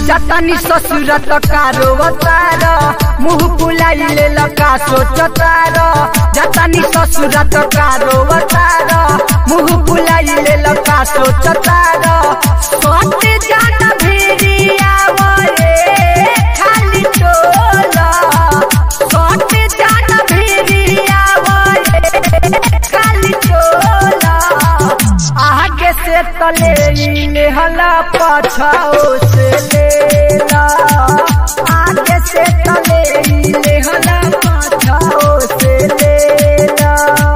जतनी ससुर कारो अतार मुह फुलाइले लका सोचतार जतनी ससुर कारो अतार मुह फुलाइले लका सोचतार सट जान भिरिया वरे खाली टोला सट जान भिरिया वरे खाली टोला आगे से तले लेहला पछाओ से लेला आगे से तले लेहला पछाओ से लेला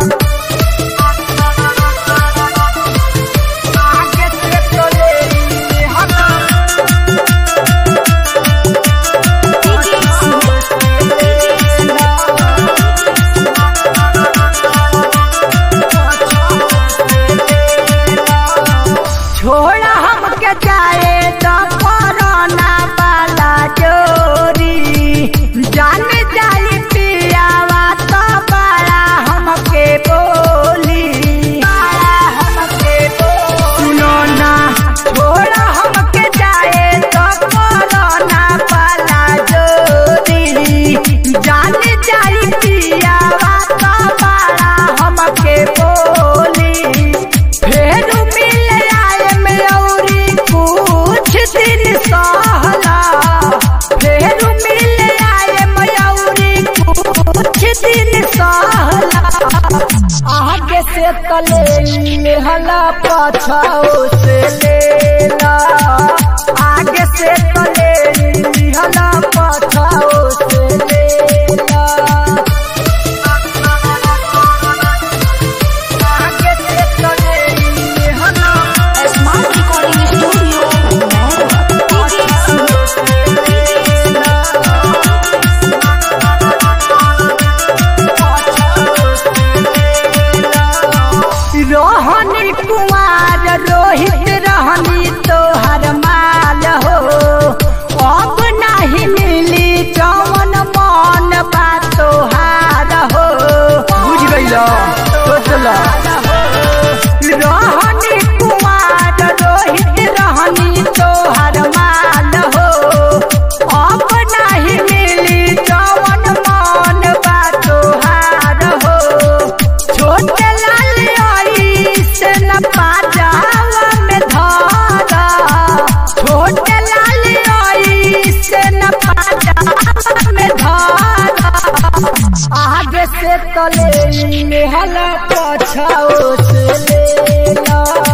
आगे से तले लेहला छोड़ा हमके जाए तो कोरोना वाला जोरी जान जाई पियावा तो बड़ा हमके बोली बड़ा हमके बोली सुनो ना छोड़ा हमके जाए तो कोरोना वाला जोरी जान जाई पियावा तो बड़ा हमके बोली फेर मिल आए में औरी कुछ दिन सहला फेर मिल आए में औरी कुछ दिन सहला आगे से तले लेहला पछाओ से लेला आगे से तले लेहला पछाओ से लेला आगे से तले लेहला स्मार्ट रिकॉर्डिंग स्टूडियो रोहनी कुमार रोहित रहनी तोहर माल हो अब नहीं मिली जौन मन बा तोहार हो बुझ गईल सोचल रोहनी कुमार रोहित रहनी तोहर माल हो अब नहीं मिली जौन मन बा तोहार हो छोटे लाल आई से न पाजावा में धारा छोटे लाल आई से न पाजावा में धारा आगे से तले लेहला पछाओ से लेला